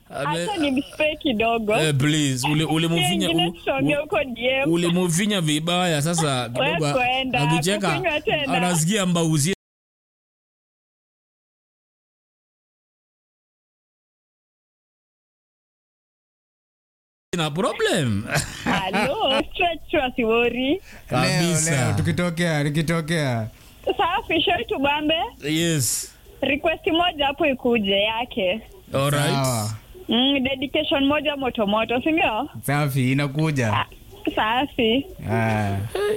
Ame- Hata ni mspe kidogo. Eh, please ule ulimuvinya Ingine u- tusonge u- huko DM. ulimuvinya vibaya sasa kidogo Wewe kwenda, akicheka kukunywa tena. anasikia mbauzie na problem Hello, stretch tu asiwori. leo, kabisa leo tukitokea nikitokea Safi, show tubambe. yes Request moja hapo ikuje yake. alright sawa Mm, dedication moja moto moto, si ndio? safi inakuja Safi. Ah.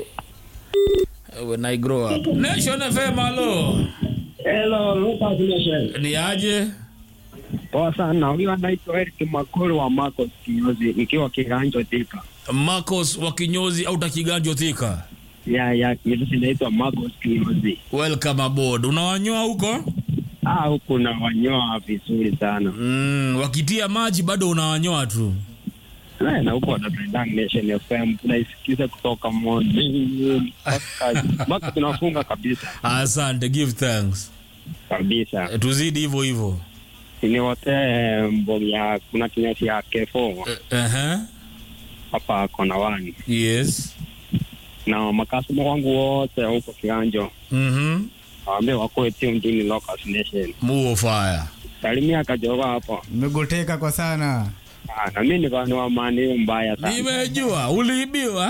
when i grow up nation fm halo Hello, Lucas Nation. ni aje Poa sana. Huyu anaitwa Eric Makolo wa Marcos Kinyozi nikiwa Kiganjo Thika. marcos wa kinyozi au takiganjo thika Ya ya kitu inaitwa Marcos Kinyozi. welcome aboard unawanyoa huko Ah, huku na wanyoa vizuri sana. mm, wakitia maji bado unawanyoa tu Na na huko wanapenda Nation FM tunaisikiza kutoka morning mpaka mpaka tunafunga kabisa. asante give thanks Kabisa. Eh, tuzidi hivyo hivyo Ni wote mbogi ya kuna kinyozi ya Kefo Eh, ehe. hapa kona wani. yes Na makasoma wangu wote huko Kiganjo. Mhm. Waambie wakoe tuned in Lucas Nation. muo fire Salimia kajoga hapo. nimegoteka kwa sana Ah, na mimi niko ni wa mani mbaya sana. nimejua uliibiwa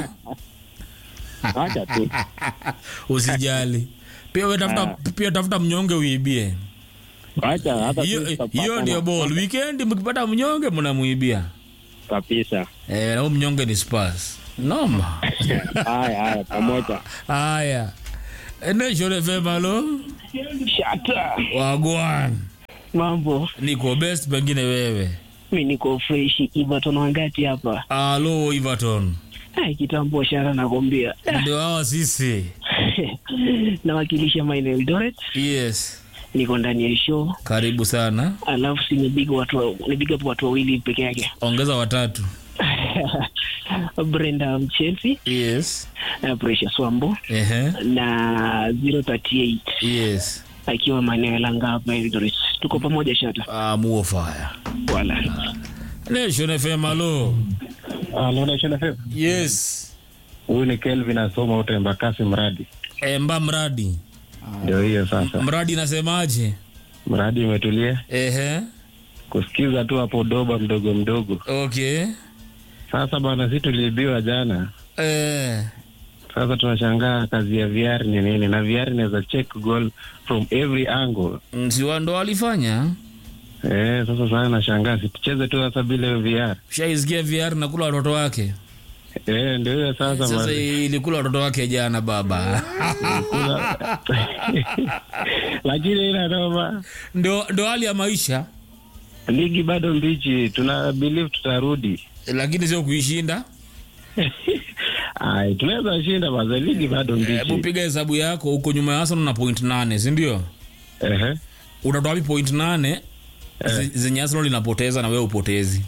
Acha tu. usijali pia we tafuta, pia tafuta mnyonge uibie Acha hata hiyo tu tutapata hiyo ndio na- ball weekend mkipata mnyonge mnamuibia kabisa. eh, na huyu mnyonge ni spas noma Haya haya pamoja. haya nation fm halo Shata. wagwan Mambo, niko best pengine wewe mi niko fresh Everton wangati hapa. alo everton Ai, kitambo shara nakwambia. ndio hawa sisi Nawakilisha maeneo Eldoret, yes niko ndani ya show, karibu sana alafu si nipiga watu wa- nipiga hapo watu wawili peke yake. ongeza watatu Brenda Mchelsea, yes na Precious Wambo ehe na 038 yes akiwa maeneo ya Langa hapa Eldoret. Tuko pamoja Shata. ah, muo fire Wala. nation fm halo Hello Nation FM. yes Huyu ni Kelvin asoma wote Mbakasi mradi. emba mradi Ndio hiyo sasa. mradi inasemaje Mradi umetulia ehe kusikiza tu hapo doba mdogo mdogo. okay Sasa bwana, sisi tuliibiwa jana. eh, Sasa tunashangaa kazi ya VR ni nini, na VR inaweza check goal from every angle. msiwa ndo alifanya Eh, sasa sana nashangaa situcheze tu sasa bila hiyo VR. shaisikia vr nakula watoto wake Eh, ndio hiyo sasa. sasa basi. ilikula watoto wake jana baba Kuna- Lakini ina noma. ndo ndo hali ya maisha Ligi bado mbichi, tuna believe tutarudi. lakini sio kuishinda Ai, tunaweza shinda baza, ligi bado hebu mbichi. piga hesabu yako huko nyuma ya Arsenal na point nane sindio Ehe. utatoa wapi point nane zi- zenye Arsenal inapoteza na wewe upotezi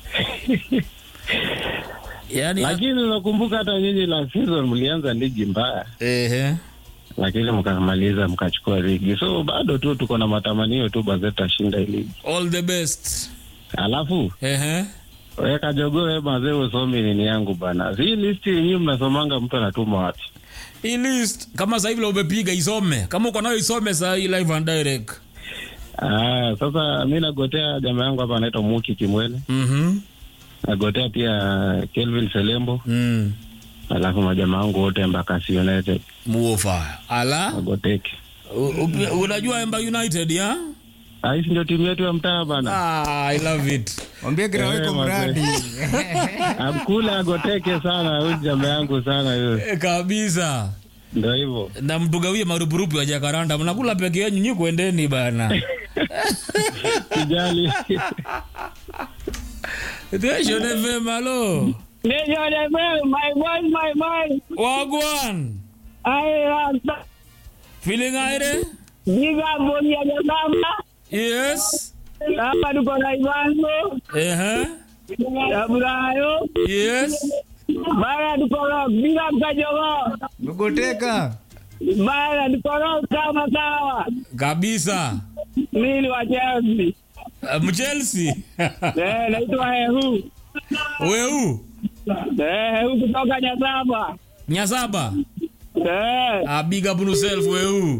yani Lakini unakumbuka hata nyinyi la season mlianza ligi mbaya, ehe lakini mkamaliza mkachukua ligi, so bado tu tuko na matamanio tu baze tutashinda hii ligi. all the best Alafu ehe weka jogoo we mazee, usomi nini yangu bana, si listi yenyewe mnasomanga, mtu anatuma wapi? hii list kama sasa hivi leo umepiga isome kama uko nayo isome saa hii live and direct Ah, sasa mi nagotea jamaa yangu hapa anaitwa Muki Kimwele, mhm nagotea pia Kelvin Selembo, mm alafu majamaa wangu wote Embakasi United muofa ala nagoteke. u- u- unajua Emba United ya Ah, hii si ndio timu yetu ya mtaa bana, ah, I love it wambie kiraweko Eh, mradi amkula agoteke sana huyu jamaa yangu sana huyo, e, kabisa ndio hivyo. na mtugawie marupurupu ya jakaranda mnakula peke yenyu nyi kuendeni bana Sijali. Nation FM halo Nation FM, my boy, my boy. wagwan I am feeling aire Giga Bonia Jazama. yes Hapa tuko na Ivanzo. ehe Abrayo. yes Bara tuko na Giga Mkajogo. megoteka Bara tuko na kama sawa. kabisa Mimi wa Chelsea. Ah, mchelsea Eh, naitwa Ehu. weu Eh, Ehu kutoka Nyasaba. nyasaba Eh, Ah, big up on yourself weu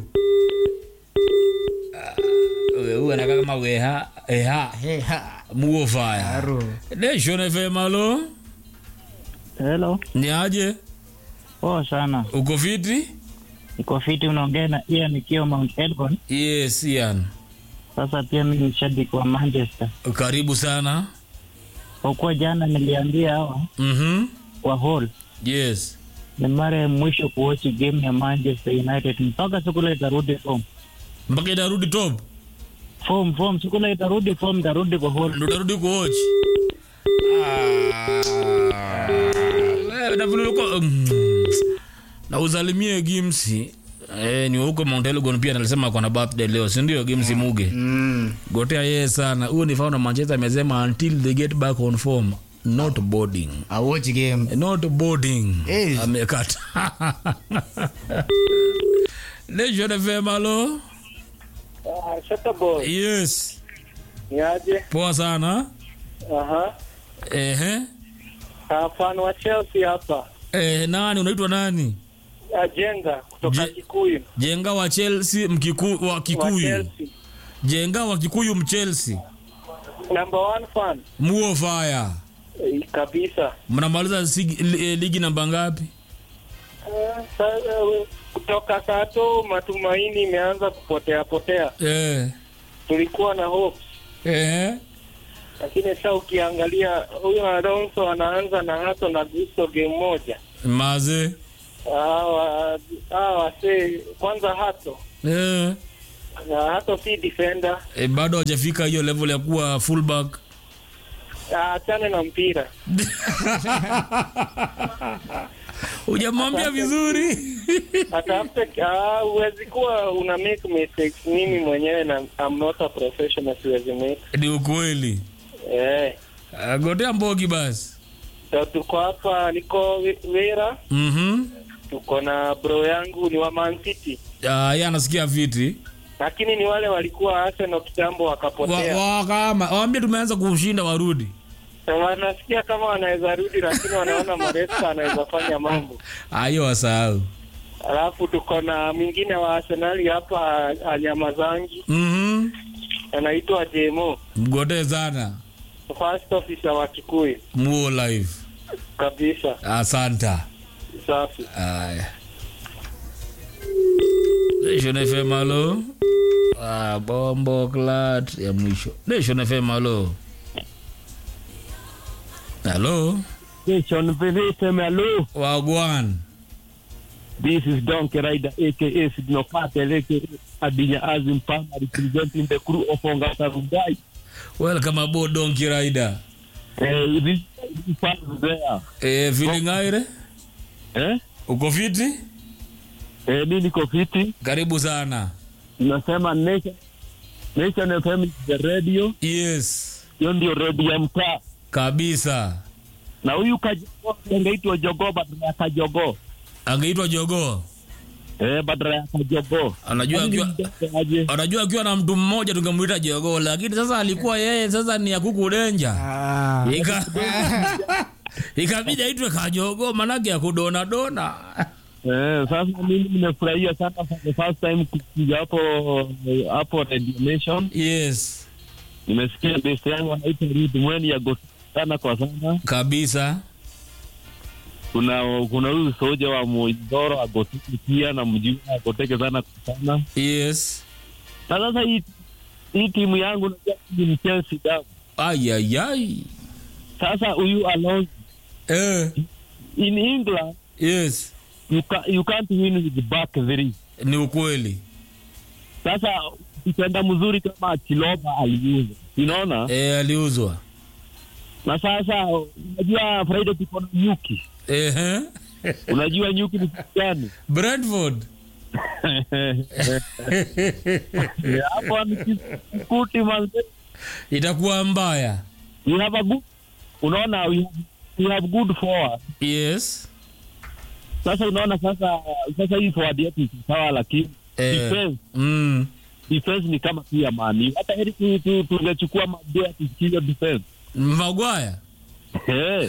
Ah, weu anakaa kama weha eha Heha. muofaya Aro. nation fm alo Hello. ni aje Poa sana. uko fiti Niko fiti unaongea na Ian nikiwa Mount Elgon. yes ian Sasa pia mimi ni shabiki wa Manchester. karibu sana Kwa kuwa jana niliambia hawa mhm kwa hall yes ni mara ya mwisho kuwatch game ya Manchester United mpaka siku ile itarudi form. mpaka itarudi top Form form siku ile itarudi form itarudi kwa hall. ndo utarudi kuwatch Ah, na vile ulikuwa- mm. na usalimie gimsi Eh, ni wa huko Mount Elgon pia alisema ako na birthday leo si ndio gimsi muge Mm. gotea yeye sana huyo ni founder Manchester amesema until they get back on form not boarding A watch game. not boarding Eh. amekata Nation FM alo Shata boy. yes Ni aje? poa sana Aha. ehe Ah, fan wa Chelsea hapa. eh, nani unaitwa nani Ajenga kutoka Je- Kikuyu. jenga wa chelsea mkiku, wa Wa kikuyu Chelsea. jenga wa kikuyu mchelsea Number one fan. muo fire Eh, kabisa. mnamaliza sigi- li- eh, ligi namba ngapi Ah, sa- eh, kutoka sato matumaini imeanza kupotea potea. eh, Tulikuwa na hope eh, lakini sasa ukiangalia huyo Alonso anaanza na hato na Gusto game moja. maze Hawa hawa wasee kwanza hato eh, na hato si defender, eh, bado hajafika hiyo level ya kuwa fullback achane na mpira. hujamwambia vizuri Atafute ah, huwezi kuwa una make mistakes. Mimi mwenyewe na I'm not a professional, siwezi make ni ukweli eh. Ah, gotea mbogi basi So tuko hapa, niko Vera, mhm tuko na bro yangu ni wa Man City, Ah, yeye anasikia viti lakini ni wale walikuwa Arsenal kitambo wakapotea. Wa- wakama waambie tumeanza kushinda warudi Na wanasikia kama wanaweza rudi, lakini wanaona Maresca anaweza fanya mambo. ayo wasahau Alafu tuko na mwingine wa Arsenali hapa Anyamazangi, mhm anaitwa Jemo, mgotee sana first officer wa Kikuyu muo live kabisa. asanta Safi. aya nation fm alo ah, bombo clat ya mwisho nation fm alo halo Nation Venetem, hello. wagwan This is Donkey Rider, aka Signal Patel, aka Adinya Azim Palmer, representing the crew of Ongata Rungai. welcome aboard donkey rider Uh, this is fans there. eh, feeling aire Eh? uko fiti Eh, mi niko fiti. karibu sana Nasema Nation, Nation FM is the radio. yes Hiyo ndio radio ya mtaa. kabisa Na huyu kajogo angeitwa Jogo badala ya Kajogo. angeitwa jogoo Eh, badala ya Kajogo. Anajua Yaani akiwa- mjomba aje. anajua akiwa na mtu mmoja tungemuita jogoo lakini sasa alikuwa yeye sasa ni ya kuku denja Ah. Ika- ikabidi aitwe kajogo manake ya kudonadona Eh, sasa mimi nimefurahia sana for the first time kuja hapo hapo Radio Nation. yes Nimesikia best yangu anaitwa Ruth Mweni ya Goti sana kwa sana. kabisa Kuna kuna huyu soja wa Mujoro agoteke pia na mjua agoteke sana kwa sana. yes Na sasa hii hii timu yangu najua mimi ni Chelsea damu. ayayai Sasa huyu Alonso eh, in England yes you, ca you can't win with the back three. ni ukweli Sasa kitenda mzuri kama Chiloba aliuza. Unaona? eh, aliuzwa na sasa unajua Friday tuko na nyuki Ehe. unajua nyuki ni kitu gani brentford hapo ni kikuti manze itakuwa mbaya we have a good unaona we have, we have good forward yes sasa unaona sasa sasa hii forward yetu iko sawa lakini eh, defense mm, defense ni kama tu ya mani hata heri tu- tu- tungechukua madoa tusikizo defense magwaya Eh.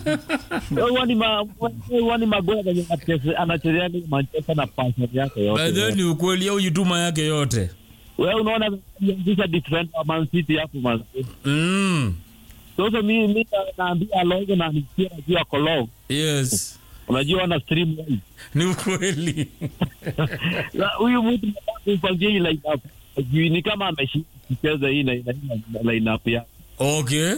Wani ma wani magoya venye anacheze- anachezea ni Manchester na passion yake yote. bedhe ni ukweli au jituma yake yote Wewe unaona kuanzisha defender wa Man City hapo man. mm. Sasa mimi mimi naambia Alonso na nisikia najua Kolong. yes Unajua wana stream live. ni ukweli Na Huyu mtu nataka kumpangia hii line up. Juu ni kama ameshinda kucheza hii na na line up yake. okay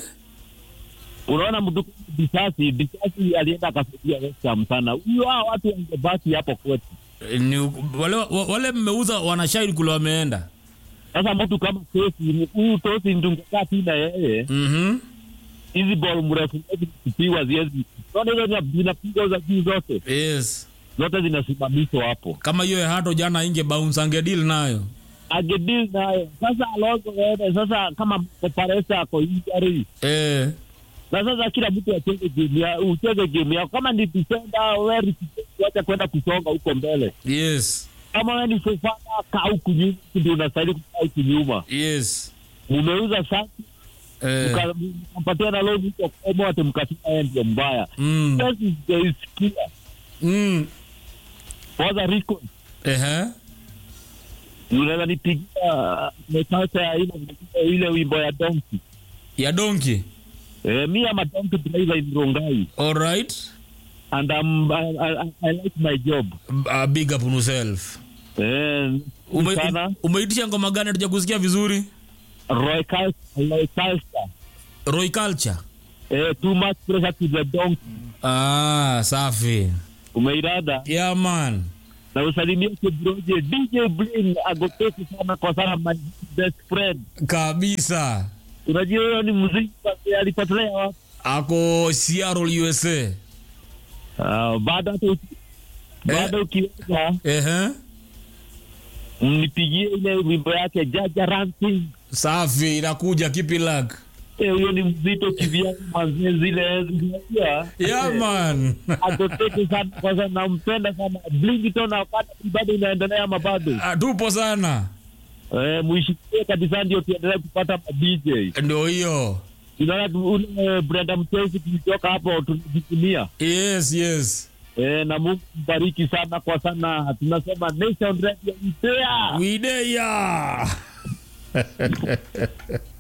Unaona mtu kama Disasi, Disasi alienda akasaidia West Ham sana. Huyu hao watu wangebaki hapo kwetu. ni, wale, wa- wale mmeuza wanashahidi kule wameenda Sasa mtu kama Tosi, huyu Tosi tungekaa tu na yeye, mm-hmm. hizi ball mrefu mrefu kupigwa ziezi, zote hizo zina- zinapigwa za juu zote yes zote zinasimamishwa hapo, kama hiyo ya hato jana inge bounce angedil nayo agedil nayo sasa. Alonso wewe sasa, kama Paresa ako injury eh. na sasa kila mtu acheze game ya ucheze game yako. Kama ni defender wewe wacha kwenda kusonga huko mbele. yes Kama wewe ni Fofana kaa huku nyuma, ndio unastahili kukaa huku nyuma. yes Mumeuza sasa eh. mka- mkampatia na loan huko kwa ati mkasema yeye ndio mbaya. mm. Yes, is- there is clear. mm. For the record, Ehe. unaweza nipigia mekasa ya ile ile wimbo ya Donkey. ya donki Eh, me am a donkey driver in Rongai alright and um, I, I, I like my job. uh, big up on yourself Eh, Ume, sana umeitisha ngoma gani hatuja kusikia vizuri Roy Cal- Roy Calster. roy culture Eh, too much pressure to the donkey. ah, safi Umeirada yeah, man na usalimie Kibroje DJ Bling agoteki sana kwa sana my best friend. kabisa Unajua hiyo ni muziki basi alipotelea wapi? ako Seattle usa Ah, baada hata uki- baada ukiweza Ehe. mnipigie ile wimbo yake Jaja Ranting. safi inakuja kipi lak Eh, huyo ni mzito kivyake manzie zile zinajua yeah, man agoteke sana kwa sana nampenda sana Blington wakati bado inaendelea ama bado Ah, tupo sana eh, muishikie kabisa ndio tuendelee kupata ma DJ ndio hiyo unaona tu- ule Brenda Mchezi tulitoka hapo tunajivunia yes yes eh, na Mungu mbariki sana kwa sana tunasema Nation Radio Mpea wideya